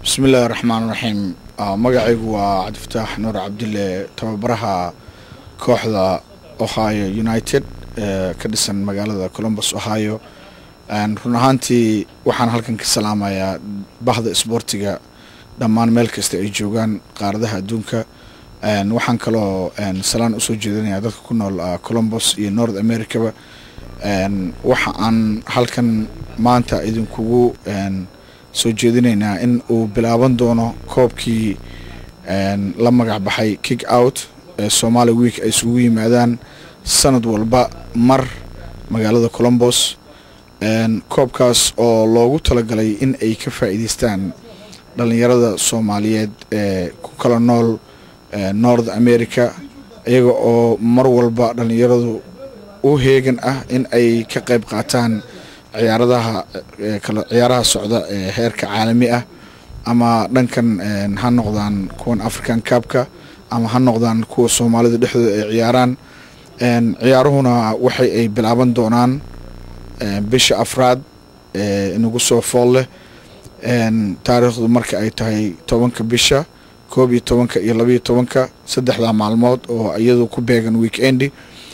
bismi illaahi raxmaan raxiim magacaygu waa cabdifataax nuur cabdille tababaraha kooxda ohio united ee ka dhisan magaalada colombus ohio run ahaantii waxaan halkan ka salaamayaa bahda isboortiga dhammaan meel kasta ay joogaan qaaradaha adduunka waxaan kaloo salaan usoo jeedinayaa dadka ku nool colombus iyo north americaba waxa aan halkan maanta idinkugu soo jeedinaynaa in uu bilaaban doono koobkii la magac baxay kick out ee somaali week ay isugu yimaadaan sanad walba mar magaalada colombos koobkaas oo loogu talagalay in ay ka faa'iideystaan dhallinyarada soomaaliyeed ee ku kala nool north america iyaga oo mar walba dhallinyaradu u heegan ah in ay ka qayb qaataan ciyaaradaha ciyaaraha socda ee heerka caalami ah ama dhankan ha noqdaan kuwan african cabka ama ha noqdaan kuwa soomaalida dhexdooda ay ciyaaraan ciyaaruhuna waxay ay bilaaban doonaan bisha afraad ee inagu soo fool leh taariikhdu marka ay tahay tobanka bisha koob iyo tobanka iyo labayo tobanka saddexda maalmood oo iyadu ku beegan weekendi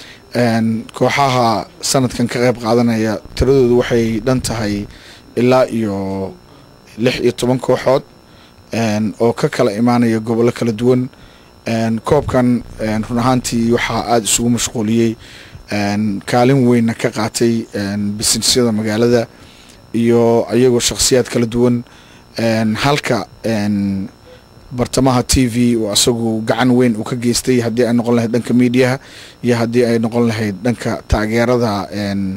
kooxaha sanadkan ka qayb qaadanaya tiradoodu waxay dhan tahay ilaa iyo lix iyo toban kooxood oo ka kala imaanaya gobollo kala duwan koobkan run ahaantii waxaa aada isugu mashquuliyey kaalin weynna ka qaatay bisinesyada magaalada iyo iyagoo shakhsiyaad kala duwan halka bartamaha t v oo asagu gacan weyn uu ka geystay haddii ay noqon lahayd dhanka miidiyaha iyo haddii ay noqon lahayd dhanka taageerada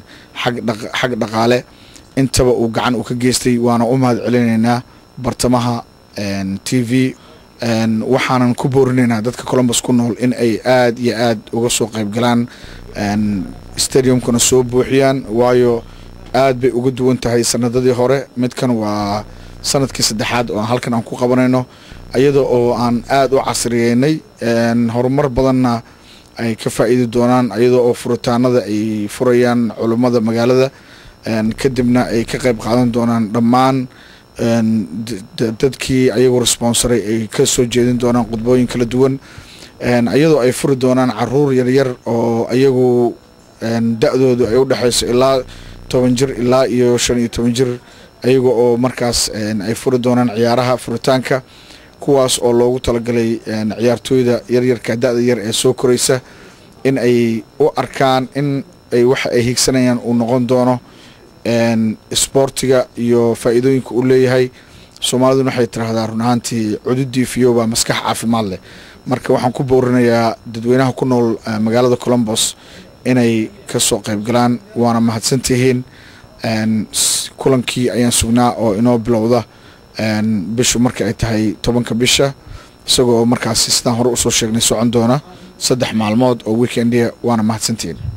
xag dhaqaale intaba uu gacan uu ka geystay waana u mahad celinaynaa bartamaha t v waxaanan ku boorinaynaa dadka colombus ku nool in ay aada iyo aad uga soo qayb galaan stadiumkuna soo buuxiyaan waayo aad bay uga duwan tahay sanadadii hore midkan waa sanadkii saddexaad oo aan halkan aan ku qabanayno iyada oo aan aada u casriyeynay horumar badanna ay ka faa'iidi doonaan iyada oo furitaanada ay furayaan culummada magaalada kadibna ay ka qayb qaadan doonaan dhammaan dadkii ayagoo responsaray ay ka soo jeedin doonaan khudbooyin kala duwan iyadoo ay furi doonaan caruur yaryar oo iyagu da-doodu ay u dhexayso ilaa toban jir ilaa iyo shan iyo toban jir ayaga oo markaas ay furi doonaan ciyaaraha furitaanka kuwaas oo loogu talagalay ciyaartooyda yaryarka da-da yar ee soo koraysa in ay u arkaan in ay waxa ay higsanayaan uu noqon doono isboortiga iyo faa'iidooyinka uu leeyahay soomaaliduna waxay tiraahdaa run ahaantii cududii fiyoba maskax caafimaad leh marka waxaan ku boorinayaa dadweynaha ku nool magaalada colombos inay ka soo qayb galaan waana mahadsantihiin kulankii ayaan sugnaa oo inoo bilowda bishu marka ay tahay tobanka bisha isagoo markaasi sidaan hore usoo sheegnay socon doona saddex maalmood oo weekendia waana mahadsantihiin